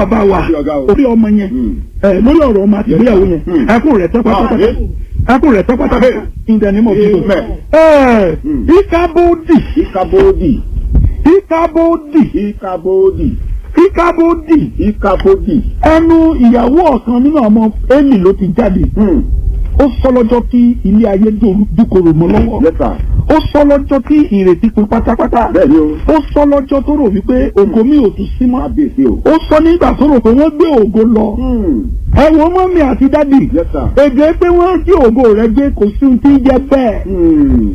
bàbá wa Àti ọ̀gá o. orí ọmọ yẹn Mm. ẹ lórí ọ̀rọ̀ ọmọ àti ìgbéyàwó yẹn Mm. ẹkún rẹ̀ tẹ́ pátápátá Amen. ẹkún rẹ̀ tẹ́ pátápátá in the name of Jesus. Amen. ẹ Mm. ìkábòdì ìkàbòdì ìkábòdì ìkàbòdì ìkábòdì ìkàbòdì. ẹnu ìyàwó ọ̀kan nínú ọmọ Élì ló ti jáde Hmm. ó sọ lọ́jọ́ tí ilé ayé dòru- dúkorò mọ́ lọ́wọ́ Yes sir. ó sọ lọ́jọ́ tí ìrètí pin pátápátá bẹ́ẹ̀ ni o. ó sọ lọ́jọ́ tó rò wípé ògo mi ò tún sí mọ́ kábíyèsí o. ó sọ nígbà tó rò pé wọ́n gbé ògo lọ Hmm. ẹ wo mọ́mí àti dádì Yes sir. èdè pé wọ́n jí ògo rẹ̀ gbé kò sí ohun tí ń jẹ́ bẹ́ẹ̀ Hmm.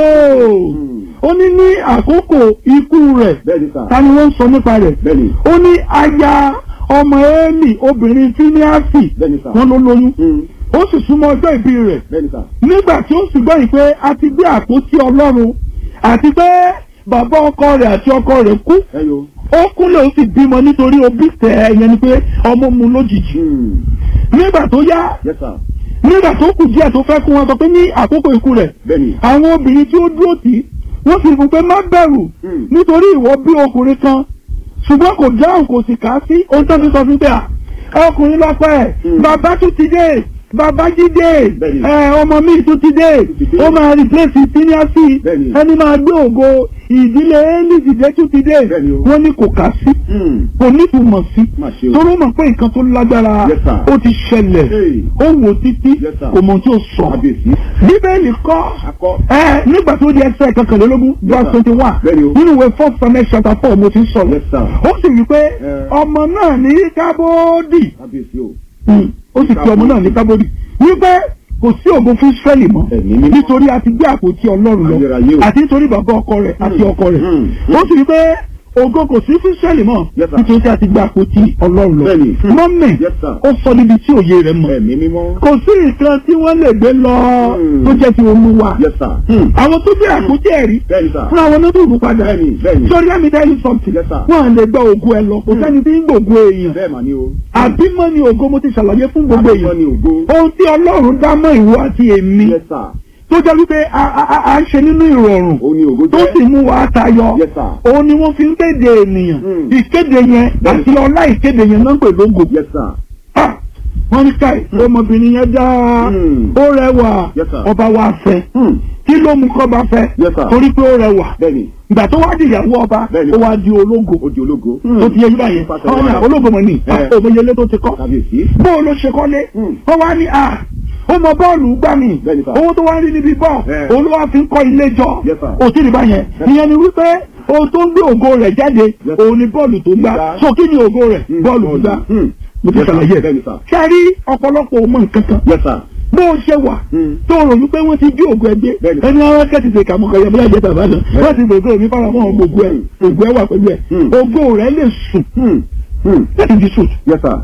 nóò Hmm. ó ní ní àkókò ikú rẹ̀ bẹ́ẹ̀ ni sir. ta ni wọ́n ń sọ nípa rẹ̀ bẹ́ẹ̀ ni. ó ní aya ọmọ Élì obìnrin fíníàsì bẹ́ẹ̀ ni sir. wọ́n ló lóyún Hmm. ó sì súnmọ́ ọjọ́ ìbí rẹ̀ bẹ́ẹ̀ ni sir. nígbà tí ó sì gbọ́ yìí pé a ti gbé àpótí ọlọ́run àti pé bàbá ọkọ rẹ̀ àti ọkọ rẹ̀ kú ẹ yo. ó kúnlẹ̀ ó sì bímọ nítorí obí tẹ̀ ẹ́ yẹn ni pé ọmọ mu lójijì Hmm. nígbà tó yá Yes sir. nígbà tó kù díẹ̀ tó fẹ́ kú wọn sọ pé ní àkókò ikú rẹ̀ bẹ́ẹ̀ ni. àwọn obìnrin tí ó dúró tì í wọ́n sì fún pé má bẹ̀rù Hmm. nítorí ìwọ bí ọkùnrin kan ṣùgbọ́n kò dáhùn kò sì kà á sí ohun tó ti sọ fún pé à ọkùnrin lọ́pẹ́ ẹ̀ Hmm. bàbá tún ti dé bàbá jídé Bẹ́ẹ̀ni. ẹ ọmọ mi tún ti dé ti dé. ó máa replace seniority Bẹ́ẹ̀ni. ẹni máa gbé ògo ìdílé Élì dìde tún ti dé Bẹ́ẹ̀ni o. wọ́n ní kò kà sí Hmm. kò nítumọ̀ sí Má ṣe o. torí ó mọ̀ pé nǹkan tó lágbára Yes, sir. ó ti ṣẹlẹ̀ Hey. ó wò títí Yes, sir. kò mọ̀ tí ó sọ kábíyèsí. bíbélì kọ́ akọ. ẹ nígbà tó di ẹsẹ̀ kankanlélógún verse sir. twenty one Bẹ́ẹ̀ni o. nínú ìwé first Samuel chapter four mo ti ń sọ̀rọ̀ Yes, sir. ó sì wí pé Eh. ọmọ náà ní kábódì kábíyèsí o. ó sì fi ọmọ náà ní kábódì wípé kò sí ògo fún Ísírẹ́lì mọ́ Ẹ̀mí mímọ́. nítorí a ti gbé àpótí Ọlọ́run lọ Ayérayé o. àti nítorí bàbá ọkọ rẹ̀ àti Hmm. ọkọ rẹ̀ Hmm. ó sì wí pé ògo kò sí fún Ísírẹ́lì mọ́ Yes, sir. nítorí a ti gbé àpótí Ọlọ́run lọ Bẹ́ẹ̀ni. Hmm. mọ́mì Yes, sir. ó sọ níbi tí òye rẹ̀ mọ̀ ẹ̀mí mímọ́. kò sí nǹkan tí wọ́n lè gbé lọ Hmm. tó jẹ́ ti Olúwa Yes sir. Hmm. àwọn tó gbé àpótí ẹ̀rí bẹ́ẹ̀ ni sir. fún àwọn onídùúrú padà bẹ́ẹ̀ni bẹ́ẹ̀ni. sọrí àmì tell you something Yes, sir. wọn à lè gba ògo ẹ lọ kò sẹ́ni tí ń gbògo èèyàn bẹ́ẹ̀ mà ni o. àbímọ ni ògo mo ti ṣàlàyé fún gbogbo Àbímọ èèyàn ni ògo. ohun tí Ọlọ́run dá mọ́ ìwọ àti èmi Yes sir. tó jẹ́ wípé a a- a- à ń ṣe nínú ìrọ̀rùn ó ní ògo tó jẹ́. sì mú wa tayọ Yes sir. òun ni wọ́n fi ń kéde ènìyàn Hmm. ìkéde yẹn àti ọlá ìkéde yẹn náà ń pè lógo Yes sir. Ah, wọ́n ní káì ọmọbìnrin yẹn dáa Hmm. ó rẹwà Yes, sir. ọba wa fẹ́ Hmm. kí ló mú kọ́ba fẹ́ Yes, sir. torí pé ó rẹwà bẹ́ẹ̀ni ìgbà tó wá di ìyàwó ọba Bẹ́ẹ̀ni. ó wá di ológo ó di ológo. tó ti yẹ yíba yẹn Pàṣẹ àwọn wàrà. ní ológo mọ̀ ní Eh. òmìnirele tó ti kọ́ kábíyèsí. bó o ló ṣe kọ́lé Hmm. wọ́n wá ní à ó mọ bọ́ọ̀lù gbà mí Bẹ́ẹ̀ni, sir. owó tó wá rí níbi bọ́ọ̀ Eh. òun ló wá fi ń kọ́ ilé jọ Yes, sir. òtí ìdìbà yẹn ìyẹn ni wípé ohun tó ń gbé ògo rẹ̀ jáde Yes. òun ni bọ́ọ̀lù tó gbá Gbá. so kí ni ògo rẹ̀ Hmm. bọ́ọ̀lù gbá Hmm. mo ti Yes, sir. ṣàlàyé bẹ́ẹ̀ni sir. ṣe rí ọ̀pọ̀lọpọ̀ ọmọ nǹkan kan Yes sir. bó o ṣe wà Hmm. tó rò wípé wọ́n ti jí ògùn ẹgbẹ́ Bẹ́ẹ̀ni. ẹni àwọn kẹ́tì ṣe kàmú kẹyọ bóyá ìjẹta ìbàdàn wọ́n ti gbogbo mi fara mọ́ ògbó ẹ̀ ògbó ẹ̀ wà pẹ̀lú ẹ̀ Hmm. ògo rẹ̀ lè sùn Hmm. Hmm. láti di sùn Yes sir.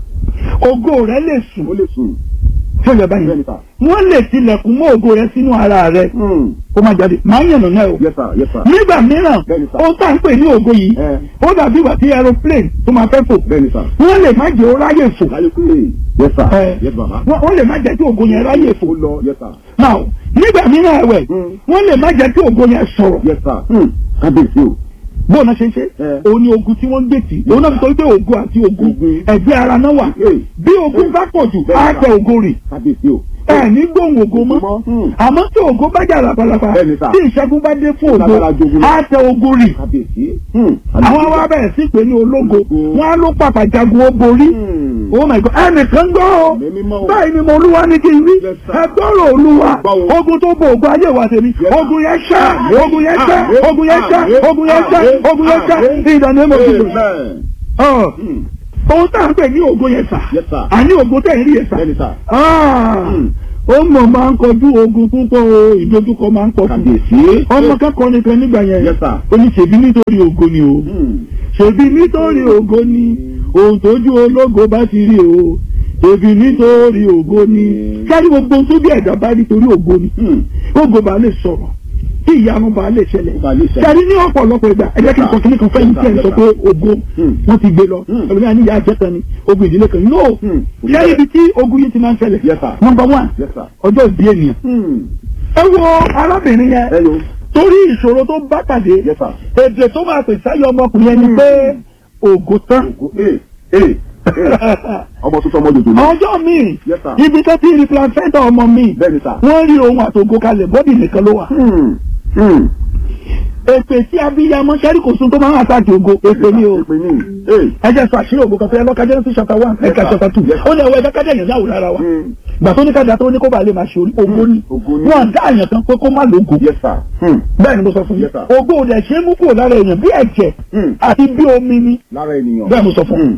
ògo rẹ̀ lè sùn ó lè sùn. tí ó yẹ báyìí bẹ́ẹ̀ni sir. wọ́n lè tilẹ̀kùn mọ́ ògo rẹ̀ sínú ara rẹ̀ Hmm. kó má jáde máa ń yànnà náà o Yes sir. Yes sir. nígbà mìíràn Bẹ́ẹ̀ni sir. ohun tá à ń pè ní ògo yìí Eh. ó dàbí ìgbà tí aeroplane tó máa fẹ́ fò bẹ́ẹ̀ni sir. wọ́n lè má jẹ́ ó ráyè fò láyé pé yes sir. Eh. yes baba. wọ́n wọ́n lè má jẹ́ kí ògo yẹn ráyè fò ó lọ yes sir. now nígbà mìíràn ẹ̀wẹ̀ Hmm. wọ́n lè má jẹ́ kí ògo yẹn sọ̀rọ̀ yes sir. Hmm. kábíyèsí o. bó náà ṣe ń ṣe Eh. òun ni ogun tí wọ́n ń gbè tì òun náà fi sọ wípé ogun àti ogun Ogun. ẹ̀gbẹ́ ara náà wà Hey. bí ogun bá pọ̀ jù Bẹ́ẹ̀ni á sà. tẹ ogun rì kábíyèsí o. ẹ ní gbóhùn ogun mọ́ Mọ́. Hmm. àmọ́ tí ogun bá jà labalaba Bẹ́ẹ̀ni sà. tí ìṣẹ́gun bá dé fún Lágbára ogun jogun lọ. á tẹ ogun rì kábíyèsí. Hmm. àwọn wa bẹ̀rẹ̀ sí pé ní ológo Ológo. wọn á ló pàpà jagun ó borí Hmm. oh my god ẹnìkan gbọ́ o Ẹ̀mí mímọ́ o. báyìí ni mo olúwa ní kí n rí Yes, sir. ẹ gbọ́rọ̀ olúwa Gbọ́ o. ogun tó bo ogun ayé wa tèmi Yes, sir. ogun yẹn ṣá ogun yẹn ṣá Àmín. ogun yẹn ṣá Àmín. ogun yẹn ṣá Àmín. ogun yẹn ṣá Àmín. ìdáná mọ̀ sí Amen. ọ Hmm. ohun tá à ń pè ní ogun yẹn sà Yes, sir. àní ogun tẹ̀ ń rí yẹn sà bẹ́ẹ̀ni sir. Ah, Hmm. ó mọ̀ máa ń kọjú ogun púpọ̀ o ìdojúkọ máa ń pọ̀ fún kábíyèsí. ọmọ kẹ́kọ̀ọ́ nìkan nígbà yẹn Yes, sir. ó ní ṣèbí nítorí ogo ni o Hmm. ṣèbí nítorí ògo ni ohun tójú ológo bá ti rí o ṣèbí nítorí ògo ni sáré gbogbo ohun tó bí ẹ̀dá bá rí torí ògo ni Hmm. ògo bá lè sọ̀rọ̀ tí ìyanu bá lè ṣẹlẹ̀ Ó bá lè ṣẹlẹ̀. sáré ní ọ̀pọ̀lọpọ̀ ìgbà ẹ̀jẹ̀ kí n sọ kí ní kan fẹ́yìn tí ẹ̀ ń sọ pé ògo Hmm. wọ́n ti gbé lọ Hmm. ẹlòmíràn ní ìyá àjẹta ni ogun ìdílé kan no Hmm. sáré ibi tí ogun yìí ti máa ń ṣẹlẹ̀ Yes, sir. number one Yes, sir. ọjọ́ ìbí ènìyàn Hmm. ẹ wo arábìnrin yẹn Hello. torí ìṣòro tó bá pàdé Yes, sir. èdè tó máa pè sáyọ ọmọkùnrin yẹn ni pé ògo tán Ògo. Ee. Ee. ọmọ tuntun ọmọ jòjò lọ. ọjọ́ mi Yes, sir. ibi tó ti rí placenta ọmọ mi bẹ́ẹ̀ni sà. wọ́n rí ohun àtògo kalẹ̀ bọ́dì nìkan ló wà. Hmm. Hmm. èpè tí abiyamọ sẹ́rí kò sun tó máa ń àtàkì ògo èpè ni o. èpè ní. Ee. ẹ jẹ́ sọ àṣírí ògo kan fẹ́ lọ́ka Genesis chapter one Yes, ẹ̀ka sir. chapter two Yes, sir. ó ní ẹ̀wọ́ ẹ̀dá kájà yẹn láwùrọ̀ ara wa Hmm. gbà tó ní kájà tó ní kó bàa lè máa ṣe orí ògo ni Ògo ni. wọn dá àyàn kan pé kó má lógo Yes sir. Hmm. bẹ́ẹ̀ ni mo sọ fún yín Yes, sir. ògo ò dẹ̀ ṣe é mú kúrò lára èèyàn bí ẹ̀jẹ̀ Hmm. àti bí omi ni lára ènìyàn. bẹ́ẹ̀ mo sọ fún Hmm.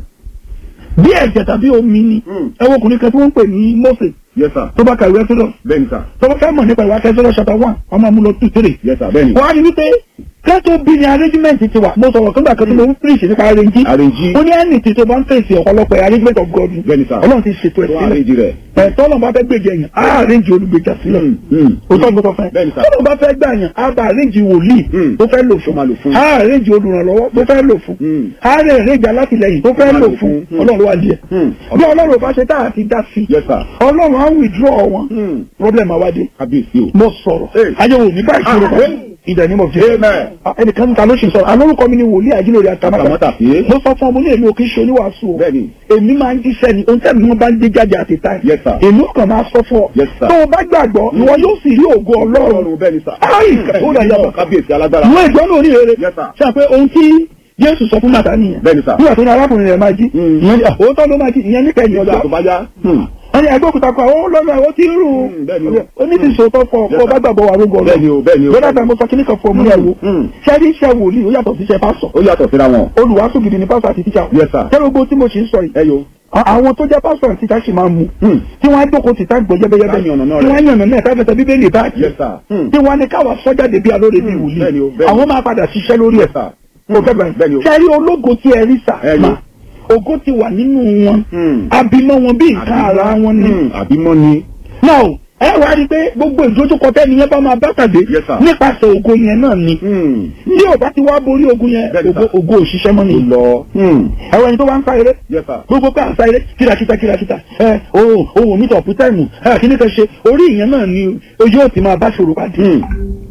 bí ẹ̀jẹ̀ tàbí omi ni Hmm. ẹwọ́ ọkùnrin kan tí wọ́n ń pè ní Mósè Yes sir. tó bá ka ìwé Exodus bẹ́ẹ̀ni sà. tó bá fẹ́ mọ̀ nípa ìwà Exodus chapter one ọmọ amúlò two three Yes sir. bẹ́ẹ̀ni. wọ́n á rí wípé kẹ́tọ́ bí ni arrangement ti wà mo sọ̀rọ̀ kí n gbà kan tí mo ń preach nípa arrange Arrange. ó ní ẹnì tí tó bá ń fèsì ọ̀pọ̀lọpọ̀ arrangement of God Bẹ́ẹ̀ni sà. Ọlọ́run ti ṣètò ẹ̀ tó sílẹ̀ àrèjì rẹ̀. ẹ̀tọ́ Ọlọ́run bá fẹ́ gbèjà yẹn á arrange olùgbèjà sílẹ̀ Hmm. Hmm. òótọ́ gbọ́dọ̀ fẹ́ Bẹ́ẹ̀ni sà. Ọlọ́run bá fẹ́ gbà yẹn á bá arrange wòlíì Hmm. tó fẹ́ lò Tó máa lò fún fún. á arrange olùrànlọ́wọ́ tó fẹ́ lò fún Hmm. á arrange alátìlẹyìn tó fẹ́ Tó máa lò lò fún fún. Ọlọ́run wà díẹ̀ Hmm. bí Ọlọ́run bá ṣe tá àti dá sí Yes sir. Ọlọ́run á withdraw wọn Hmm. problem àwádìí kábíyèsí o. mo sọ̀rọ̀ Hey. ayéwo mi bá ìṣòro Ah, kan in the name of Jesus Amen. Ah, ẹnìkan níta ló ṣe sọ alórúkọ mi ni wòlíì àjílórí àtàmátà Àtàmátà sí. mo sọ fún ọmọ ní èmi ò kí ń ṣe oníwàásù o Bẹ́ẹ̀ni. èmi máa ń jíṣẹ́ ni ohun tẹ́mi wọn bá ń gbé jáde àti táì Yes, sir. èmi ò kàn máa sọ fún ọ Yes, sir. tó o bá gbàgbọ́ ìwọ yóò sì rí ògo Ọlọ́run Ọlọ́run bẹ́ẹ̀ni sà. Ai, ó dà yàtọ̀. kábíyèsí alágbára. ìwọ ìgbọ́n náà oníhèrè Yes, sir. ṣe àpé ohun tí Jésù sọ fún màtá nìyẹn Bẹ́ẹ̀ni sà. nígbà tó ní arákùnrin rẹ̀ máa jí Mm. ìyẹn ní òótọ́ ló máa jí ìyẹn níkẹyìn Ìgbà ọjọ́ tó bá yá. Hmm. wọ́n ní agbókùtà kan ó lọ́nà ó ti ń rù Mm, bẹ́ẹ̀ni o. oníṣìṣòótọ́ fọ Yes, kó o bá sir. gbàgbọ́ wà rógọ Bẹ́ẹ̀ni o, bẹ́ẹ̀ni o. lọ́dà tá mo sọ kíní kan fún ọmọ yẹn wo Mm. ṣẹ́rí iṣẹ́ wòlíì ó yàtọ̀ sí iṣẹ́ pásọ̀ ó yàtọ̀ síra wọn. olùwàásù gidi ni pásọ̀ àti tíṣà Yes, sir. ṣẹ́rí gbogbo tí mo ṣe ń sọ yìí ẹ yo. a- àwọn tó jẹ́ pásọ̀ àti tíṣà sì máa mú Hmm. tí wọ́n á jókòó tìta gbọ́ yẹ́bẹ́yẹ́bẹ́ Tá yànnàná tí rẹ̀. wọ́n á yànnà náà táfẹ́sẹ̀ bíbélì báàkì Yes sir. Hmm. tí wọ́n á ní káwa sọ́jáde bí alóore bí Mm, wòlíì bẹ́ẹ̀ni o, bẹ́ẹ̀ni. àwọn máa padà ṣiṣẹ́ lórí ẹ̀ Yes sir. kò fẹ́ bẹ̀rẹ̀ Bẹ́ẹ̀ni o. ṣẹ́rí ológo tí ẹ rí sà Ẹ yo. mà ògo ti wà nínú wọn Hmm. abimọ wọn bí nǹkan ara wọn ni Hmm. àbímọ ni. now ẹ wá rí i pé gbogbo ìdójúkọ tẹ́ni yẹn bá máa bá pàdé Yes, sir. nípasẹ̀ ògo yẹn náà ni Hmm. ní ò bá ti wá borí ogun yẹn Bẹ́ẹ̀ni, ògo sir. ògo òṣìṣẹ́ mọ́ ó ni lọ. Hmm. ẹ̀rọ ẹni tó bá ń sá eré Yes sir. gbogbo pé à ń sá eré kìràkìtà kìràkìtà ẹ ohun ohun mi tọ̀pù táìmù ẹ kí ni kan ṣe orí ìyẹn náà ni ojú ò ti máa bá ṣòro pàdé Hmm.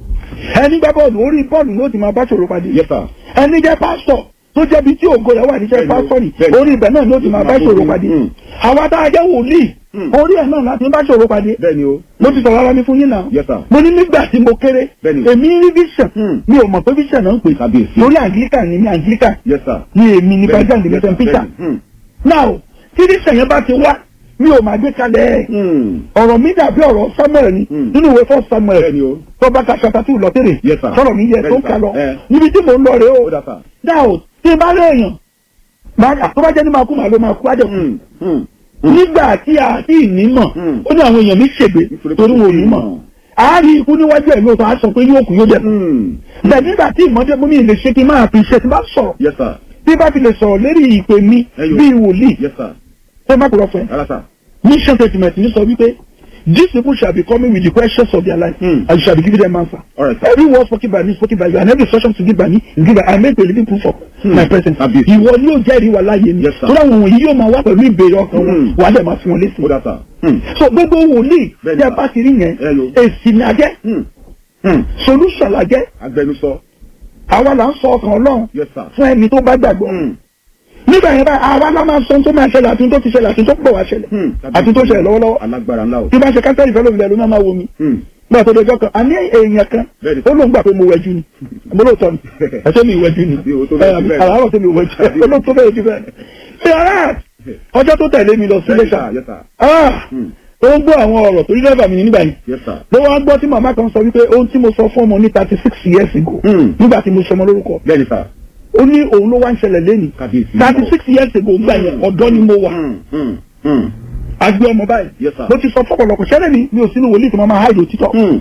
ẹni gbá bọ́ọ̀lù orí bọ́ọ̀lù ló ti máa bá ṣòro pàdé Yes sir. ẹni jẹ́ pásítọ̀ tó jẹ́bi tí ògo rẹ̀ wà níṣẹ́ Bẹ́ẹ̀ni o, pásítọ̀ ni bẹ́ẹ̀ni. orí ibẹ̀ náà ló ti máa bá ṣòro pàdé Hmm. àwa tá a jẹ́ wòlíì Hmm. orí ẹ̀ náà láti bá ṣòro pàdé bẹ́ẹ̀ni o. mo ti sọ̀rọ̀ ara mi fún yín náà Yes, sir. mo ní nígbà tí mo kéré Bẹ́ẹ̀ni. èmi rí vision Hmm. mi ò mọ̀ pé vision náà ń pè Kábíyèsí. lórí anglican ni mi anglican Yes sir. ni èmi ní Bẹ́ẹ̀ni, president yes, ní sir. st peter Bẹ́ẹ̀ni. Hmm. now tí vision yẹn bá ti wá mi ò máa gbé kalẹ̀ ẹ̀ Hmm. ọ̀rọ̀ mi dàbí ọ̀rọ̀ samuel ni Hmm. nínú ìwé fún samuel bẹ́ẹ̀ni o. tó bá ka chapter two lọ tèrè Yes, sir. sọ̀rọ̀ mi yẹ tó Bẹ́ẹ̀ni, ń ka sir. lọ Eh. níbi tí mò ń lọ rèé o ó dà sà. now tí n bá rí èèyàn máa tó bá jẹ́ ní máa kú màá ló máa kú á jẹ́ kú Hmm. Hmm. Hmm. nígbà tí a ti ní mọ̀ Hmm. ó ní àwọn èèyàn mi ṣègbè Nítorí pé torí wọn ò ní kò mọ̀ mọ̀. àárín ikú níwájú ẹ̀ lóòótọ́ á sọ pé yóò kú yóò jẹ́ Hmm. bẹ́ẹ̀ nígbà tí ìmọ̀dé mú mi lè ṣe kí n máa fi ṣe tí n bá sọ̀rọ̀ Yes sir. tí n bá fi lè sọ̀rọ̀ lérí ìpè mi Ẹyọ. bíi wòlíì Yes sir. tó má kúrọ̀ fún ẹ Rárá sà. mission statement ní sọ wípé these people shall be coming with the questions of their life Hmm. and you shall be giving them answer All right, sir. every word spoken by me spoken by you and every instruction to give by me is given I make a living proof of Hmm. my presence Kábíyèsí. ìwọ ni yóò jẹ́rìí wa láàyè mi Yes, sir. tó dáwọn wọ̀nyí yóò máa wá pẹ̀lú ìbéèrè ọkàn wọn Hmm. wà á dẹ̀ máa fún wọn lésì ó dà sà. Hmm. so gbogbo wòlíì Bẹ́ẹ̀ni, tí a sir. bá ti rí yẹn Ẹyọ. èsì ni a jẹ́ Hmm. Hmm. solution la jẹ́ agbẹnusọ. àwa là ń sọ ọkàn Ọlọ́run Yes sir. fún ẹni tó bá gbàgbọ́ Hmm. nígbà yẹn báyìí àwa la máa sọ ohun tó máa ṣẹlẹ̀ àti ohun tó ti ṣẹlẹ̀ àti ohun tó pọ̀ wá ṣẹlẹ̀ Hmm. àti tó ṣẹlẹ̀ lọ́wọ́lọ́wọ́ alágbára ńlá o. tí bá ṣe káńtẹ́rì fẹ́ lómi lẹ́nu máa máa wo mi Hmm. gbà tó dọjọ́ kan a ní èèyàn kan Bẹ́ẹ̀ni. ó lóun gbà pé mo wẹ̀jú ni mo lóòótọ́ ni ẹ̀ṣẹ́ mi ìwẹ̀jú ni Bí o tó bẹ́ẹ̀ jù bẹ́ẹ̀. àlàárọ̀ tó mi ìwẹ̀jú ó lóun tó bẹ́ẹ̀ jù bẹ́ẹ̀. ṣé ara ọjọ́ tó tẹ̀lé mi lọ sí Yes lẹ́sà sir. Yes sir. ó ń gbọ́ àwọn ọ̀rọ̀ torí dẹ́fà mi ní nígbà yìí Yes sir. ló wá gbọ́ tí màmá kan sọ wípé ohun tí mo sọ fún ọmọ ní thirty six years ago Hmm. nígbà tí mo sọmọ lórúkọ Bẹ́ẹ̀ni sà. ó ní òun ló wá ń ṣẹlẹ̀ lẹ́nìí Kábíyèsí. thirty six years ago gbà yẹn ọ̀dọ́ ni mo wà Hmm. Hmm. Hmm. àgbẹ̀ ọmọ báyìí Yes, sir. mo ti sọ fọ́pọ̀lọpọ̀ ṣẹlẹ̀ mi mi ò sínú wòlíì tí mo máa háìdò títọ́ Hmm.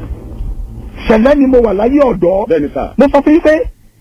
ṣẹlẹ̀ ni mo wà láyé ọ̀dọ́ Bẹ́ẹ̀ni sà. mo sọ fún yín pé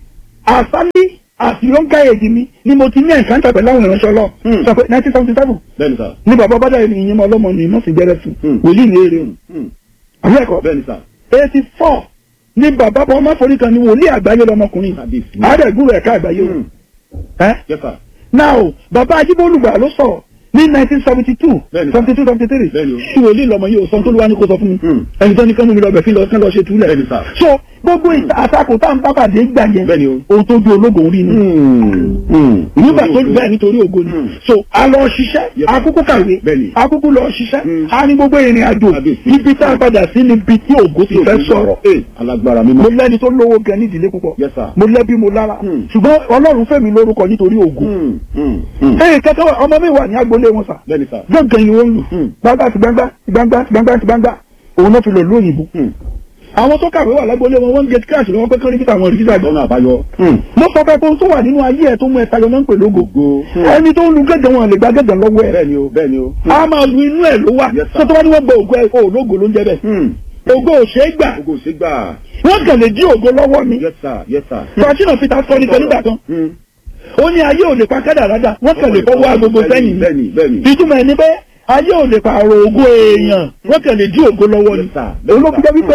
àsálí àti yọ̀ǹkà èdè mi ni mo ti ní ẹ̀ǹkáńtà pẹ̀lú àwọn ìránṣẹ́ ọlọ́ Hmm. sọ pé nineteen seventy seven Bẹ́ẹ̀ni sà. ní bàbá bàdà yìí ìyẹn mọ ọlọ́mọ ni mo sì jẹ́rẹ́ fún Hmm. wòlíì ní eré òun Hmm. àwọn ẹ̀kọ́ Bẹ́ẹ̀ni sà. eighty four ní bàbá bọ́ ọmọ forí kan ní wòlíì àgbáyé lọmọkùnrin Kábíyèsí. àádẹ́gbùrú ẹ̀ka àgbáyé Hmm. o ẹ́ Yes sir. now bàbá ajíbólùgbà ló sọ̀rọ̀ ní nineteen seventy two Bẹ́ẹ̀ni, sir. seventy two seventy three Bẹ́ẹ̀ni o. tí wòlíì lọmọ yìí ò sọ tó ló wá ní kó sọ fún mi Hmm. ẹni tó ní kánú mi lọ bẹ̀ fi lọ kán lọ ṣe túlẹ̀ Bẹ́ẹ̀ni, sir. so gbogbo ìta- àtakò tá à ń bá pàdé gbà yẹn Bẹ́ẹ̀ni o. ohun tó ju ológun rí ni Hmm. Hmm. nígbà tó bẹ́ẹ̀ nítorí ògo ni Hmm. so a lọ ṣiṣẹ́ Yes. akúkú kàwé Bẹ́ẹ̀ni. akúkú lọ ṣiṣẹ́ Hmm. a ní gbogbo ìrìn àjò Kábíyèsí. ibi tá a padà sí níbi tí ògo ti fẹ́ sọ̀rọ̀ Ee, alágbára mímọ́. mo lẹ́ni tó lówó gan ní ìdílé púpọ̀ Yes, sir. mo lẹ́bí mo lára Hmm. ṣùgbọ́n ọlọ́run fẹ́mi lórúkọ nítorí ògo Hmm. Hmm. Hmm. ee kẹtẹ wa ọmọ mi wà ní agboolé wọn sà Bẹ́ẹ̀ni sà. gbọ̀ngàn ni wọ́n ń lù Hmm. gbangba ti gbangba ti gbangba ti gbangba ti gbangba òun náà fi lọ lóyìnbó Hmm. àwọn tó kàwé wà lágboolé wọn wọ́n ń get cash lọ́wọ́ pé kán rí kíta àwọn rìkítà gbọ́ Lọ́nà àbáyọ. Hmm. mo sọ fẹ́ pé ohun tó wà nínú ayé ẹ̀ tó mú ẹ tayọ náà ń pè lógo Ògo. Hmm. ẹni tó ń lu gẹ́gẹ́ wọn lè gba gẹ́gẹ́ lọ́wọ́ ẹ̀ Bẹ́ẹ̀ni o, bẹ́ẹ̀ni o. a máa lu inú ẹ̀ ló wà Yes, sir. tó tó wá ní wọ́n gba ògo ẹ̀ o lógo ló ń jẹ́ bẹ́ẹ̀ Hmm. ògo ò ṣeé gbà Ogo ṣe gbà. wọ́n kàn lè dí ògo lọ́wọ́ mi Yes sir, yes sir. fàṣínà peter sọ nípa nígbà kan Hmm. ó ní ayé ò lè pa kádàrádà wọ́n kàn lè fọwọ́ agogo sẹ́yìn ni Bẹ́ẹ̀ni, bẹ́ẹ̀ni. ìtumọ̀ ẹni pé ayé ò lè pààrọ̀ ògo èèyàn wọ́n kàn lè dí ògo lọ́wọ́ ni Yes, sir. òun ló fi jẹ́ wípé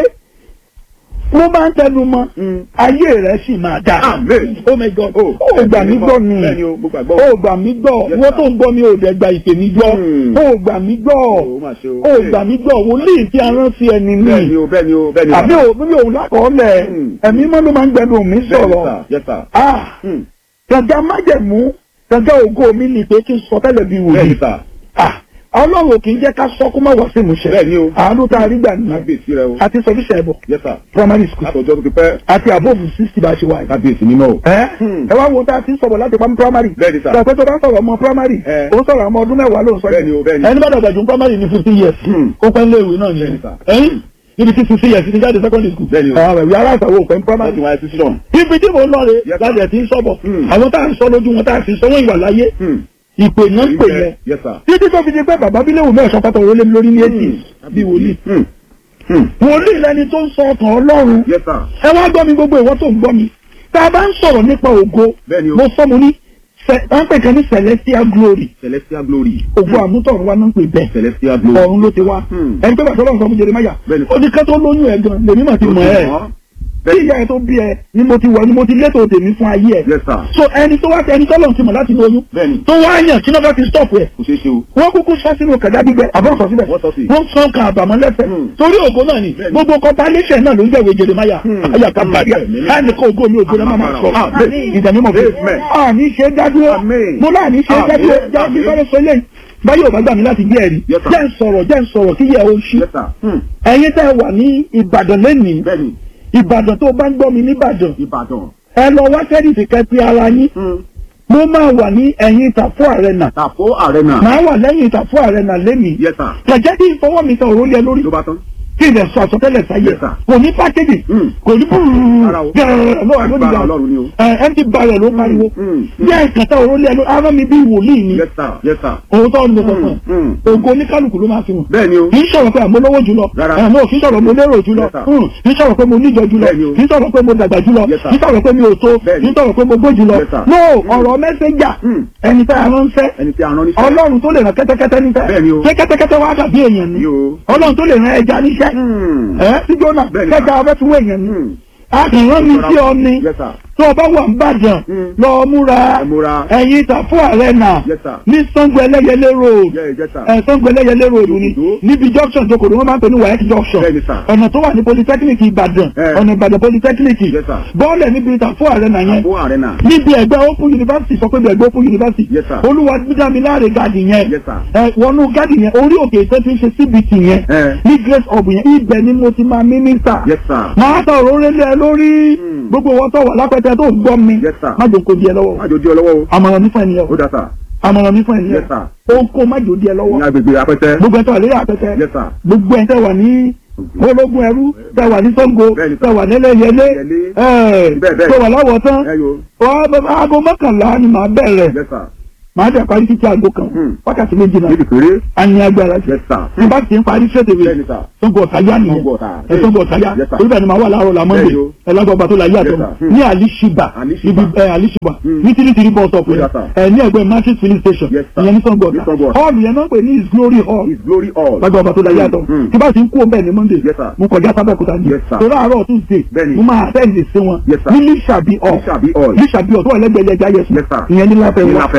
mo máa ń tẹnu mọ́ Hmm. ayé rẹ̀ sì máa dà Amen. oh my god Oh, ó gbà mí gbọ́ ni Bẹ́ẹ̀ni o, mo gbàgbọ́. ó gbà mí gbọ́ Yes, wọ́n sir. tó ń gbọ́ mi ò dẹ̀ gba ìpè mi gbọ́ Hmm. ó gbà mí gbọ́ Ó mà ṣe o. ó gbà mí gbọ́ wòlíì tí a rán sí ẹni Bẹ́ẹ̀ni ní o, bẹ́ẹ̀ni o, bẹ́ẹ̀ni o. àbí òun òun lákọọ́lẹ̀ Hmm. ẹ̀mí mọ́ ló máa ń gbẹnu mi Bẹ́ẹ̀ni, sọ̀rọ̀ sir. Yes sir. ah Hmm. gàgà májẹ̀mú gàgà ògo mi ni pé kí n sọ tẹ́lẹ̀ bí wòlíì Bẹ́ẹ̀ni sir. ah ọlọ́run ò kì í jẹ́ ká sọ kó má wá sí ìmúṣẹ Bẹ́ẹ̀ni o. àánú tá a rí gbà nìyẹn Kábíyèsí rẹ o. àti sọfíṣẹ ẹbọ Yes sir. primary school Látọjọ́ tó ti pẹ́. àti àbóòfù sixty bá a ṣe wáyé. Kábíyèsí mímọ́ o. ẹ Hmm. ẹ wá wo tá a ti ń sọ̀rọ̀ láti pamọ́ primary. Bẹ́ẹ̀ni sir. sọ pé tó bá sọ̀rọ̀ ọmọ primary. Eh. ó sọ̀rọ̀ ọmọ ọdún mẹ́wàá ló ń sọ Bẹ́ẹ̀ni o, bẹ́ẹ̀ni. ẹni bá dàgbà jù primary ní fifty years. Hmm. ó pẹ́ léèwé náà Bẹ́ẹ̀ni nìyẹn. sir. ẹyin ibi tí fifty years ti jáde secondary school. Bẹ́ẹ̀ni o. àwọn ẹ̀wí aláìsàwọ̀ òpin Wọ́n primary. ti wáyé sí sílọ̀n. ibi tí mo lọ rè Yes, sir. láti ẹ̀ ti ń sọ̀bọ̀. Hmm. àwọn tá à ń sọ lójú wọn tá à sì sọ wọn ìwà láyé. Hmm. ìpè náà ń pè yẹn. Yes sir. títí tó fi di pé bàbá bílẹ̀ wò mẹ́sàn-án pátá òrólé mi lórí ní eighty bí wòlíì. Hmm. Hmm. wòlíì lẹni tó ń sọ ọkàn ọlọ́run Yes sir. ẹ wá gbọ́ mi gbogbo ìwọ tó ń gbọ́ mi tá a bá ń sọ̀rọ̀ nípa ògo Bẹ́ẹ̀ni o. mo sọ mo ní sẹ- à ń pè kan ní celestial glory Celestial glory. ògo àmútọ̀run wa náà ń pè bẹ́ẹ̀ Celestial glory. ọ̀run ló ti wá Hmm. ẹni pé bàtà ọlọ́run sọ fún Jeremáyà Bẹ́ẹ̀ni. ó ní ká tó lóyún ẹ̀ gan lèmi mà ti mọ̀ ẹ́ tí ìyá ẹ tó bí ẹ ni mo ti wọ̀ ni mo ti létò tèmi fún ayé ẹ Yes sir. so ẹni tó wá ẹni tọ́lọ̀ ti mọ̀ láti lóyún Bẹ́ẹ̀ni. tó wá yàn kí náà fẹ́ fi stop ẹ̀ Kò ṣeé ṣe o. wọ́n kúkú sọ sínú kẹ̀dá gbígbẹ àbọ̀ sọ síbẹ̀ Wọ́n sọ sí. wọ́n sọ kan àbàmọ́ lẹ́sẹ̀ Hmm. torí ògo náà ni Bẹ́ẹ̀ni. gbogbo compilation náà ló ń jẹ́wé Jeremáyà Hmm. ayàká bàríà Bẹ́ẹ̀ni. láì ní kó ògo mi ògo náà má máa sọ Amen. ìdààmú mọ̀ fún Amen. àní ṣe dádúró Amen. mo láàní ṣe Amen. dádúró jẹ́ Amen. kí sáré sọ eléyìí báyọ̀ bá gbà mí láti gbé ẹ̀rí Yes, sir. jẹ́ ń sọ̀rọ̀ jẹ́ ń sọ̀rọ̀ kí yẹ o ṣí Yes sir. Hmm. ẹ̀yin tẹ́ wà ní Ìbàdàn lẹ́nìí Bẹ́ẹ̀ni. Ìbàdàn tó bá ń gbọ́ mi níbàdàn Ìbàdàn. ẹ lọ wá sẹ́ẹ̀dì kẹ́pẹ́ ara yín Hmm. mo máa wà ní ẹ̀yìn ìtàfọ́ àrẹ̀nà Tàfó Arena. màá wà lẹ́yìn ìtàfọ́ àrẹ̀nà lẹ́nìí Yes sir. kẹ̀jẹ́ kí n fọwọ́ mi kan òrólé lórí Ló bá tán. kí n lè sọ àsọtẹ́lẹ̀ sáyé Yes, sir. kò ní pákéjì Hmm. kò ní Rárá o. gẹ̀rẹ̀ lọ́wọ́ lórí Agbára ìgbà Ọlọ́run ni o. ẹ̀ẹ́dì balẹ̀ ló pariwo Hmm. Hmm. yẹ́ ìkàtà òrólé lórí ara mi bí wòlíì ni Yes sir. Yes sir. òótọ́ ni mo sọ fún Hmm. ẹ ògo oníkálukú ló máa fi hàn Bẹ́ẹ̀ni o. kì í sọ̀rọ̀ pé àmọ́ lówó jùlọ Rárá. ẹ̀ náà kì í sọ̀rọ̀ mo lérò jùlọ Yes, sir. Hmm. kì í sọ̀rọ̀ pé mo níjọ jùlọ Bẹ́ẹ̀ni o. kì í sọ̀rọ̀ pé mo dàgbà jùlọ Yes, sir. kì í sọ̀rọ̀ pé mi ò tó Bẹ́ẹ̀ni. kì í sọ̀rọ̀ pé mo gbó jùlọ Yes, sir. no ọ̀rọ̀ mẹ́sẹ̀jà Hmm. ẹni tá a ránṣẹ́ Ẹni tí a rán níṣẹ́. ọlọ́run tó lè rán kẹ́tẹ́kẹ́tẹ́ níṣẹ́ Bẹ́ẹ̀ni o. ṣé kẹ́tẹ́kẹ́tẹ́ wá dàbí èèyàn ni Ni o. ọlọ́run tó lè rán ẹja níṣẹ́ Hmm. ẹ sí jóná Bẹ́ẹ̀ni, kẹta ọbẹ̀ tún wọ èèyàn ni Hmm. a kì í rán mi sí ọ ni Yes sir. tó o bá wà ń bàjàn Hmm. lọ múra Ẹ múra. ẹ̀yìn ìtàfún ààrẹ náà Yes sir. ní Ṣàngó ẹlẹ́yẹlé road Yeah, yes sir. ẹ Ṣàngó ẹlẹ́yẹlé road ni Òdòdó. níbi junction tó kòrò wọn máa ń pè ní wayek junction Bẹ́ẹ̀ni, sir. ọ̀nà tó wà ní polytechnic Ìbàdàn Eh. ọ̀nà Ìbàdàn polytechnic Yes, sir. bọ́ọ̀lù níbi ìtàfún ààrẹ náà yẹn Tàfó Arena. níbi ẹgbẹ́ open university sọ pé bí ẹgbẹ́ open university Yes, sir. olúwa gbígbàmíláre gàdì yẹn Yes, sir. ẹ wọnú gàdì yẹn orí òkè ìtẹ́ ti ń ṣe cbt yẹn Eh. ní grace hub yẹn ibẹ̀ ni mo ti máa mínísítà Yes sir. máa tọ òróró lé ẹ lórí Hmm. gbogbo wọn tó wà lápẹtẹ tó gbọ́ mi Yes, sir. má jò kó di ẹ lọ́wọ́ Má jò di ọ lọ́wọ́ o. àmọ̀ràn mi fún ẹ nìyẹn Ó dá sà. àmọ̀ràn mi fún ẹ nìyẹn Yes, sir. ó ń kó má jò di ẹ Ní lọ́wọ́ agbègbè apẹtẹ. gbogbo ẹ tó wà lórí àpẹtẹ Yes sir. gbogbo ẹ tẹ wà ní ológun ẹrú tẹ wà ní Ṣàngó Bẹ́ẹ̀ni, sir. tẹ wà nílẹ̀yẹlé Yẹlé. ẹ Bẹ́ẹ̀, bẹ́ẹ̀. tó wà láwọ̀ tán Ẹ yo. wọ́n aago mọ́kànlá ni màá bẹ̀rẹ̀ Yes sir. màá dẹ̀ parí títí aago kan Hmm. wákàtí méjì náà Níbi péré. a ní agbára jù Yes sir. ní bá ti ń parí ṣètìwé Bẹ́ẹ̀ni sir. Ṣàngó Ọ̀táyá nìyẹn Ṣàngó Ọ̀tà. ẹ Ṣàngó Ọ̀táyá Yes, sir. olùbẹ̀ ni màá wà láàárọ̀ la Monday Bẹ́ẹ̀ni o. ẹlẹ́gbọ̀gbà tó la yé àtọ̀ Yes, sir. ní alishiba Alishiba. ibi ẹ alishiba Hmm. ní tìrìtìrì bus stop Yes, yẹn sir. ẹ ní ẹgbẹ́ market filling station Yes, sir. ìyẹn ní Ṣàngó Ní Ṣàngó Ọ̀tà Ọ̀tà. hall yẹn náà pè ní his glory hall His glory all. lágbàgbà tó la yé àtọ̀ Hmm. tí bá ti ń kú ọbẹ̀ ní Monday Yes, sir. mo kọjá sábẹ́kúta ní Yes, sir. torí àárọ̀ Tuesday Bẹ́ẹ̀ni. mo máa àtẹ́ǹdì sí wọn Yes, sir. ní lísàbí hall Lísàbí hall. lísàbí hall tó wà lẹ́gbẹ̀ẹ́ ẹja yẹsùn Yes, sir. ìyẹn ní láfẹ́ Ní wá Láfẹnwá.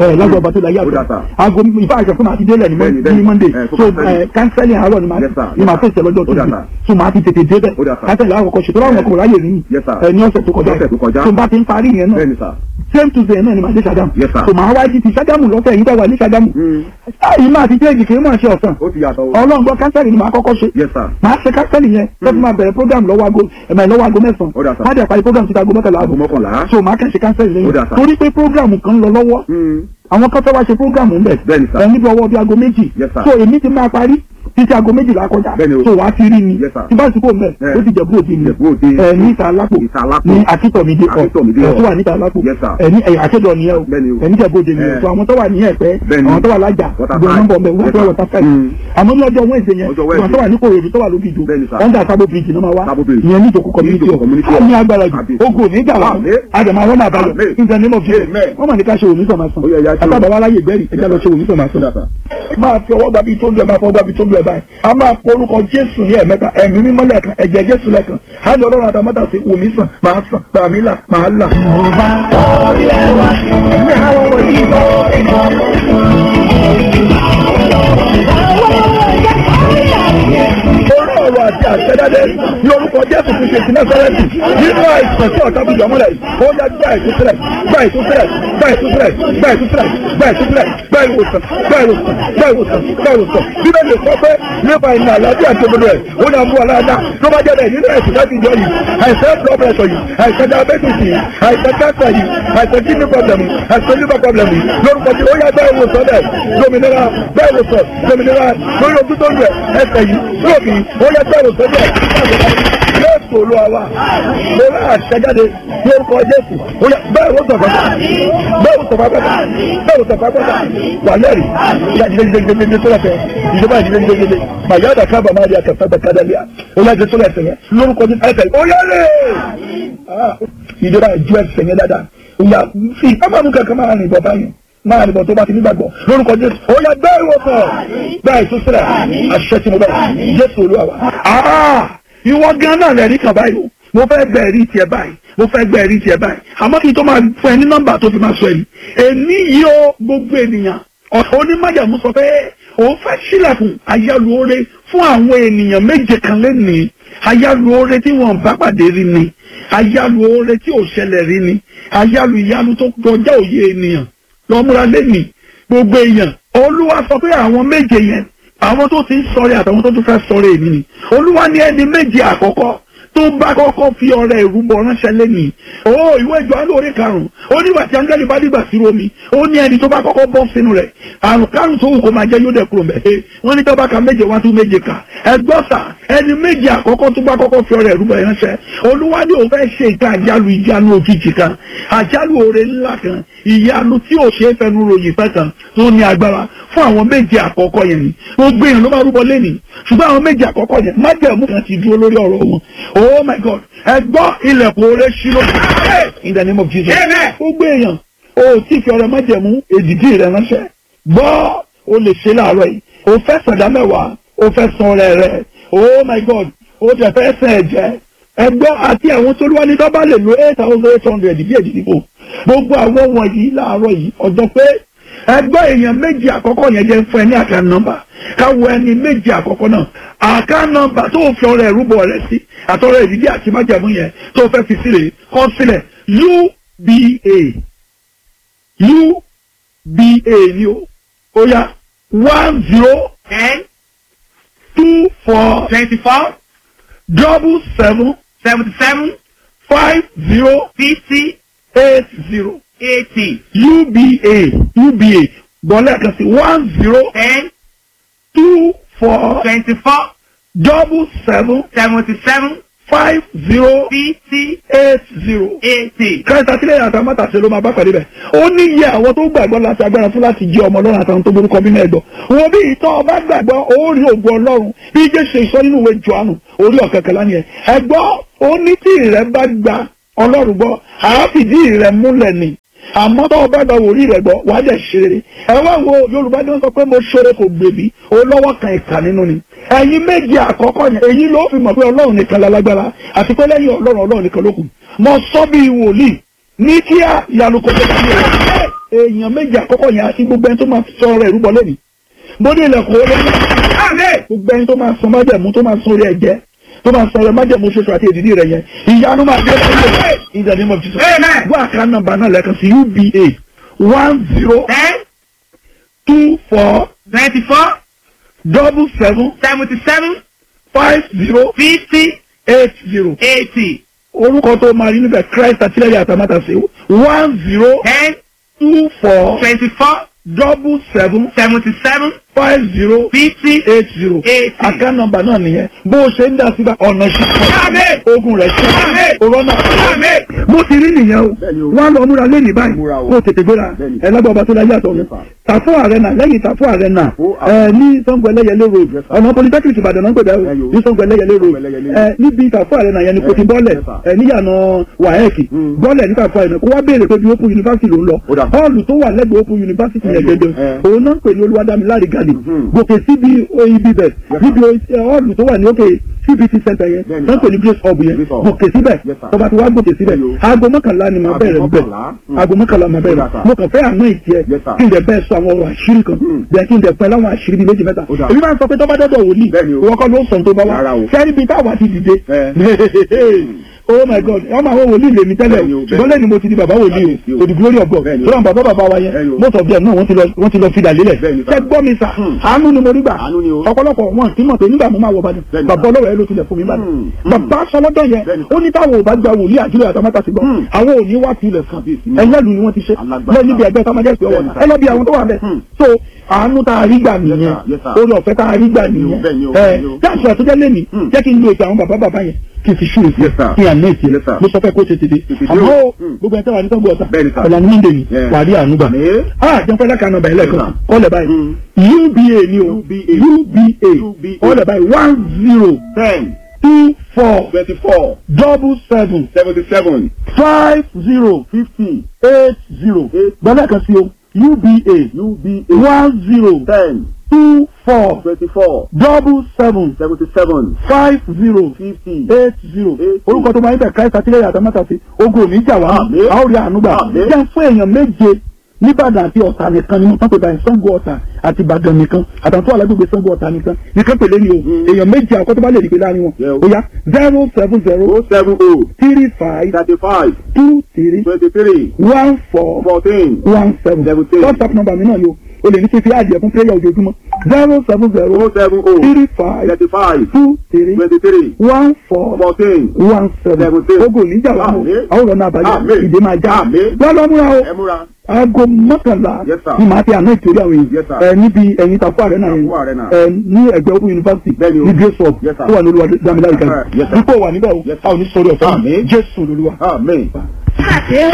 ẹ lágbo ọba tó la Ó dà, yàtọ̀ sir. aago ìfá àṣẹ fún màá ti délẹ̀ ní Bẹ́ẹ̀ni, Mon- bẹ́ẹ̀ni. ní monday Eh, fún so counseling. ẹ kánsẹ́lì àárọ̀ ni màá Yes, sir. ni màá fèsì lọ́jọ́ Ó dà, tuesday sir. so màá ti tètè débẹ̀ Ó dà, sir. kánsẹ́lì àwọn kọ̀ọ̀ṣẹ̀ tó láwọn ọkọ̀ ráyè nìyí Yes, sir. ẹ ní ọ̀sẹ̀ tó kọjá Ọ̀sẹ̀ tó kọjá. so bá ti ń parí yẹn náà bẹ́ẹ̀ni sà. same tuesday náà ni màá dé Ṣàgámù Yes, sir. so màá wá jí ti Ṣàgámù lọ́sẹ̀ yìí tẹ́wà ní Ṣàgámù Mm. yìí máa ti jẹ́jì kì í mọ̀ ṣe ọ̀sán ó ti yàtọ̀ o. ọlọ́run gbọ́ kánsẹ́lì ni màá kọ́kọ́ ṣe yes sir. màá ṣe kánsẹ́lì yẹn lọ́tún máa bẹ̀rẹ̀ program lọ́wọ́ aago ẹ̀mẹ̀ lọ́wọ́ aago Ó dà, mẹ́sàn-án sir. má dẹ̀ parí program títa aago mọ́kànlá aago aago mọ́kànlá. so màá kàn ṣe kánsẹ́lì Ó lẹ́yìn dà, sir. torí pé program kan ń lọ lọ́wọ́ Mm. àwọn kan fẹ́ wá ṣe program ń bẹ̀ Bẹ́ẹ̀ni, sir. ẹ̀ níbi ọwọ́ bíi aago méjì Yes, sir. so èmi ti máa parí títí aago méjìlá kọjá Bẹ́ẹ̀ni o. so wàá ti rí mi Yes, sir. tí bá ti kó mẹ́ Eh. ó ti jẹ̀bú òde mi Ìjẹ̀bú Òde. ẹ̀ ní ìta alápò Ìta Alápò. ní akíntọ̀mídé ọ̀ Akíntọ̀mídé ẹ̀ ọ̀. tó wà níta alápò Yes, sir. ẹ̀ ní ẹ̀yà àṣẹjọ nìyẹn o Bẹ́ẹ̀ni o. ẹ̀ ní jẹ̀bú òde mi Eh. so àwọn tó wà ní ẹ̀pẹ́ Bẹ́ẹ̀ni. àwọn tó wà lájà Water gbogbo Five. nọ́mbà ọmọ Yes, ìwé sir. wọ́tá fẹ́ẹ̀ Mm. àmọ́ ní ọjọ́ wẹ́ẹ̀sì yẹn Ọjọ́ àwọn Wednesday. tó wà ní kòròdú tó wà lókìjọ Bẹ́ẹ̀ni, sir. under sabo bridge náà máa wá Sabo Bridge. ìyẹn ní ìjòkó community Ìjòkó ọ̀ community á hall. ní agbára jù Àbí. ogun ò ní jà wá Àmín. àdàmà àwọn náà bàjọ́ Àmín. in the name of Jesus Amen. wọ́n mà ní ká ṣe òní sọ̀ máa sàn Ó yẹ, ẹja ṣe àtàbà wa láyè gbẹ́rì ẹja lọ ṣe òní sọ̀ máa ó sàn dà sà. máa fi ọwọ́ gbàbí tó lu ẹ̀ máa fọwọ́ gbàbí tó lu ẹ̀ báyìí a máa pọ orúkọ jésù ní ẹ̀mẹ́ta ẹ̀mí mímọ́ lẹ́ẹ̀kan ẹ̀jẹ̀ jésù lẹ́ẹ̀kan á lọ ọlọ́run àtàmọ́tà sí wòmí sàn máa sàn tàmí là máa là. Ẹ̀mí àwọn ọmọ yìí bá orí ọ̀rọ̀ àti àṣẹdáde ní orúkọ jésù ti ṣe ìsinmi sọ́rẹ́tì nínú àìsàn tí ọ̀tá bìjọ́ mọ́lẹ̀ ó yá gbá ìtúsílẹ̀ gbá ìtúsílẹ̀ gbá ìtúsílẹ̀ gbá ìtúsílẹ̀ gbá ìtúsílẹ̀ gbá ìwòsàn gbá ìwòsàn gbá ìwòsàn gbá ìwòsàn bíbélì sọ pé nípa ìnà àlàáfíà tó gbọdọ̀ ẹ̀ ó ní àbúrò aláàdá tó bá jẹ́ bẹ́ẹ̀ nínú ẹ̀sìn láti jọ yìí àìsàn blood pressure yìí àìsàn diabetes yìí àìsàn cancer yìí àìsàn kidney problem yìí àìsàn liver problem yìí lórúkọ tí ó yá gbá ìwòsàn dẹ̀ dominira gbá ìwòsàn dominira lórí ojú tó ń rẹ̀ ẹsẹ̀ yìí lóòkì ó yá gbá ìwòsàn dẹ̀ Jésù olú àwa mo rà àṣẹjáde ní orúkọ Jésù ó yá bẹ́ẹ̀ wò sọ̀fà bẹ́ẹ̀ wò sọ̀fà pẹ́ta bẹ́ẹ̀ wò sọ̀fà pẹ́ta wà lẹ́rì ìyá jíjẹ jíjẹ jíjẹ jíjẹ sọ́lá fẹ́ ìjọba jíjẹ jíjẹ jíjẹ màyà dà kábà máa di àkàfẹ́ bẹ̀ kádà lẹ́yà ó yá jẹ sọ́lá ẹsẹ̀ yẹn lórúkọ Jésù ẹsẹ̀ ó yá lè ìjọba ìjú ẹsẹ̀ yẹn dáadáa ìyá fi kábàámu kankan máa rìn bọ̀ báyìí máa rìn bọ̀ tó bá ti nígbàgbọ́ lórúkọ Jésù ó yá bẹ́ẹ̀ wò sọ̀ bẹ́ẹ̀ ìtúsílẹ̀ àṣẹ tí mo bẹ̀ Jésù olúwa wa ìwọ gan náà lẹ́rìí kan báyìí o mo fẹ́ gbẹ ẹ̀rí tiẹ̀ báyìí mo fẹ́ gbẹ ẹ̀rí tiẹ̀ báyìí àmọ́ kí n tó máa fún ẹ ní nọ́mbà tó fi máa sọ ẹ̀rí èmi yìí ó gbogbo ènìyàn ọ̀sán onímọ̀jàmú sọ pé òun fẹ́ sílẹ̀kùn ayálùore fún àwọn ènìyàn méje kan lẹ́nìí ayálùore tí wọ́n bá pàdé rí ni ayálùore tí ò ṣẹlẹ̀ rí ni ayálù ìyanu tó kọjá òye ènìyàn lọ́múra lẹ́nìí gbogbo èèyàn olúwa sọ pé àwọn méje yẹn àwọn tó ti ń sọ̀rọ̀ àtàwọn tó tún fẹ́ sọ̀rọ̀ èmi ni olúwa ní ẹni méje àkọ́kọ́ tó bá kọ́kọ́ fi ọrẹ ìrúbọ ránṣẹ́ lẹ́nìí ó ìwé ìjọ alóore karùn-ún ó nígbà tí áńgẹ́lì bá dìgbà sí omi ó ní ẹni tó bá kọ́kọ́ bọ́ sínú rẹ̀ àrùn karùn-ún tó wù kó máa jẹ́ yóò dẹ̀ kúrò mẹ́ wọ́n ní tó bá ka méje wá tún méje kà ẹgbọ́n sà ẹni méje àkọ́kọ́ tó bá kọ́kọ́ fi ọrẹ ìrúbọ ránṣẹ́ olúwa ní òun fẹ́ ṣe ìka àjálù ìjánu òjijì kan àjálù oore ńlá kan ìyanu tí ò ṣeé fẹnu ròyìn fẹ́ kan tó ní agbára fún àwọn méje àkọ́kọ́ yẹn ni gbogbo èèyàn ló máa rúbọ lẹ́nìí ṣùgbọ́n àwọn méje àkọ́kọ́ yẹn májẹ̀mú kan ti dúró lórí ọ̀rọ̀ wọn oh my god ẹ gbọ́ ilẹ̀kùn oore ṣí ló in the name of jesus gbogbo èèyàn o tí fi ọrẹ májẹ̀mú èdìdí rẹ ránṣẹ́ gbọ́ o lè ṣe láàárọ̀ yìí o fẹ́ sọ̀dá mẹ́wàá o fẹ́ san ọrẹ rẹ oh my god o tẹ̀ fẹ́ sẹ̀ ẹ̀jẹ̀ ẹ gbọ́ àti àwọn tó lúwa ní dọ́bà lè lo eight thousand eight hundred bí èdìdí kò gbogbo àwọn wọ̀nyí láàárọ̀ yìí ọjọ́ pé ẹgbẹ́ èèyàn méjì àkọ́kọ́ yẹn jẹ́ fún ẹ ní àká nọ́mbà káwọ ẹni méjì àkọ́kọ́ náà àká nọ́mbà tó fi ọrẹ ìrúbọ rẹ sí àtọrẹ ìdílé àti májàmú yẹn tó fẹ́ fi sílẹ̀ kọ sílẹ̀ uba uba ni o ó yá one zero ten two four twenty-four double seven seventy-seven five zero fifty eight zero eighty uba uba gbọ́lẹ̀ kan sí one zero ten two four twenty-four double seven seventy-seven five zero fifty eight zero. eighty. kẹta sílẹ̀ àtàmátàsé ló máa bá pàdé bẹ̀. ó ní iye àwọn tó gbàgbọ́ láti agbára fún láti jẹ́ ọmọ ọlọ́run àtàwọn tó borúkọ bí mẹ́ẹ̀dọ̀. wo bí ìtọ́ ọba gbàgbọ́ ó rí ògùn ọlọ́run bí jésù ìsọ nínú ìwé jọ̀ánù orí ọ̀kẹ́kẹ́lá ni ẹ̀. ẹ gbọ́ ó ní tí ìrẹ́ bá gba ọlọ́run gbọ́ àáfìdí ìrẹ́ múlẹ̀ ni àmọ́ tó o bá gba wòlíì rẹ̀ gbọ́ wàá dẹ̀ ṣeré ẹ wá wo yorùbá ní wọ́n sọ pé mo ṣeré kò gbèbí o lọ́wọ́ kan ìkà nínú ni ẹ̀yin méje àkọ́kọ́ yẹn èyí ló fi mọ̀ pé ọlọ́run nìkan lálágbára àti pé lẹ́yìn ọlọ́run ọlọ́run nìkan ló kù mo sọ bí wòlíì ní kíá ìyanu kò tó bá mi rẹ̀ èèyàn méjì àkọ́kọ́ yẹn àti gbogbo ẹni tó máa sọ ọ̀rọ̀ ìrúbọ lẹ́nìí mo ní ilẹ̀kùn olóyún Amen. gbogbo ẹni tó máa sọ májẹ̀mú tó máa sọ orí ẹ̀jẹ̀ tó máa sọ ọ̀rọ̀ májẹ̀mú ṣoṣo àti èdìdí rẹ̀ yẹn ìyanu máa dé lọ́wọ́ in the name of Jesus. Amen. wọ́n àká nọ́mbà náà lẹ́ẹ̀kan sí uba one zero Ten, two four twenty-four, double seven seventy-seven, five zero fifty, eight zero eighty. orúkọ tó máa rí níbẹ̀ Christ àtìlẹ́yìn àtàmátàsé one zero Ten, two four twenty-four, double seven seventy-seven, five zero fifty, eight zero eighty. àká nọ́mbà náà nìyẹn bó o ṣe ń dá síbà ọ̀nà Amen. ṣíṣe ogun rẹ̀ Amen. ṣe òrọ́nà Amen. mo ti rí nìyẹn o Bẹ́ẹ̀ni o. wọ́n á lọ múra lẹ́yìn báyìí Múra o. kó o tètè gbéra Bẹ́ẹ̀ni. ẹlẹ́gbẹ́ ọba tó láyé àtọ̀ mi Yes, sir. tàfó àrẹ́nà lẹ́yìn tàfó àrẹ́nà Ó, ẹ ní Ṣàngó Ẹlẹ́yẹlé road Yes, sir. ọ̀nà polytechnic Ìbàdàn náà ń pèbẹ́ o Bẹ́ẹ̀ni o. ní Ṣàngó Ẹlẹ́yẹlé road Ṣàngó Ẹlẹ́yẹlé. ẹ níbi tàfó àrẹ́nà yẹn ni kò ti Yes, bọ́lẹ̀ yes, sir. ẹ níyànà wàhẹ́ẹ̀kì Mm. bọ́lẹ̀ ní tàfó àrẹ́nà kó wá béèrè pé bí Open University ló ń lọ Ó dà. họ́ọ̀lù tó wà lẹ́gbẹ̀ẹ́ Open University yẹn Ẹyọ, gẹ́gẹ́ ẹ. òun náà ń pè ní Olúwadámiláre gàdì Mhm. gòkè síbi ibi bẹ̀ Yes, níbi ẹ, họ́ọ̀lù tó wà ní òkè CBT center yẹn Bẹ́ẹ̀ni, náà ń pè ní sir. Grace Hub yẹn Grace Hub. gòkè síbẹ̀ Yes, sir. tọba tí wàá gòkè síbẹ̀ Ẹyọ. aago mọ́kànlá ni màá Aago bẹ̀rẹ̀ níbẹ̀ mọ́kànlá. Mm. aago mọ́kànlá màá bẹ̀rẹ̀ Ó dà, sir. mo kàn fẹ́ àmọ́ ìtì ẹ Yes, sir. kí n dẹ̀ bẹ́ẹ̀ sọ àwọn ọ̀rọ̀ àṣírí kan Mm. bẹ́ẹ̀ kí n dẹ̀ pẹ́ láwọn àṣírí bíi méjì mẹ́ta Ó dà. èmi máa ń sọ pé tọ́ba dọ́dọ̀ wòlíì Bẹ́ẹ̀ni o. ìwọ kọ́ ló sọ tó bá wá Rárá o. sẹ́rí bíi táwa ti dìde Ẹ. oh my god ọmọ àwọn wòlíì lèmi tẹ́lẹ̀ Bẹ́ẹ̀ni o, o ṣùgbọ́n lẹ́ni mo ti di bàbá wòlíì Bẹ́ẹ̀ni o o. to the glory of God Bẹ́ẹ̀ni o. tó ràn bàbá bàbá wa Bẹ́ẹ̀ni yẹn o. most of them náà wọ́n ti lọ wọ́n ti lọ fìdà lélẹ̀ Bẹ́ẹ̀ni, sir. ṣẹ́ gbọ́ mi sà Hmm. àánú ni mo rí gbà Àánú ni o. ọ̀pọ̀lọpọ̀ wọn kì í mọ̀ pé nígbà mo máa wọ Ìbàdàn Bẹ́ẹ̀ni, bàbá sir. ọlọ́wọ́ ẹ ló tilẹ̀ fún mi Ìbàdàn Hmm. bàbá sọlọ́dọ̀ yẹn Bẹ́ẹ̀ni, ó ní táwọn ò bá gba wòlíì àdúrà àtàmátà sí gbọ́ Hmm. àwọn ò ní wá tilẹ̀ fún Kábíyèsí mi. ẹ̀yẹ́lù ni wọ́n ti ṣe Alágbára. lẹ́yìn níbi ẹgbẹ́ sámájẹ́sì ọwọ́ Bẹ́ẹ̀ni, sir. ẹ lọ bí àwọn tó wà bẹ́ẹ̀ Hmm. so àánú tá a rí gbà nìyẹn sir. Yes, sir. orí ọ̀fẹ́ tá a rí gbà nìyẹn Bẹ́ẹ̀ni o, ẹ bẹ́ẹ̀ni o. dáàsì àtúnjẹ́ lẹ́nìí Hmm. jẹ́ kí n lo ètò àwọn bàbá bàbá yẹn kí n fi ṣú èsì Yes, sir. kí n àná èsì Yes, sir. mo sọ fẹ́ kó ṣe tètè Tètè dé àmọ́ o. o, Hmm. gbogbo ẹ̀ tẹ́ wà ní sọ́gbọ̀ ọ̀tà Bẹ́ẹ̀ni, sir. ọ̀là ní monday ni Yeah. wà á rí àánú gbà Àmín. ah jẹun fẹ́ lákàánú ọ̀bà ẹlẹ́kan Yes, sir. kọ́lẹ̀ báyìí Hmm. uba ni o UBA. uba UBA. kọ́lẹ̀ báyìí one zero Ten. two four Twenty-four. double seven Seventy-seven. five zero Fifty. eight zero Eight. gbọ́dọ̀ kan sí o uba UBA. one zero Ten. two four Twenty-four. double seven Seventy-seven. five zero Fifty. eight zero Eight. orúkọ tó máa ń bẹ̀ káyọ̀tà tílẹ̀ yàtọ̀ mẹ́ta sí ogun ò ní jà wá Àmín. a ó rí àánú gbà Àmín. jẹ́ fún èèyàn méje nìbàdàn àti ọ̀tà nìkan ni wọ́n tán pé báyìí Ṣàngó ọ̀tà àti ìbàdàn nìkan àtàwọn tó wà lágbègbè Ṣàngó ọ̀tà nìkan nìkan pèlè ni o Mm. èèyàn méje àkọ́kọ́ tó bá lè dìgbé láàrin wọn Yeah, o. ó yá zero seven zero Oh seven oh. three five Thirty-five. two three Twenty-three. one four Fourteen. one seven Seventeen. whatsapp number mi náà ni o o lè ní kí n fi àjẹ fún prayer ojoojúmọ́ zero seven zero Oh seven oh. three five Thirty-five. two three Twenty-three. one four Fourteen. one seven Seventeen. ogo níjà wa mọ Àmín. àwọn ọ̀nà àbáyọ Àmín. ìdè máa já Àmín. lọ́lọ́ múra o Ẹ múra. aago mọ́kànlá Yes, sir. ni màá fi àná ìtòrí àwọn Yes, èèyàn sir. ẹ níbi ẹ̀yìn Tàkú Arena yẹn Tàkú Arena. ẹ ní ẹgbẹ́ Open University Bẹ́ẹ̀ni o. ní Grace Hub Yes, sir. tó wà ní olúwa dámilárí kan Yes, sir. dípò wà níbẹ̀ o Yes, sir. a ò ní sọ̀rọ̀ ọ̀fẹ́ Àmín. Jésù lolúwa. Amen. Àti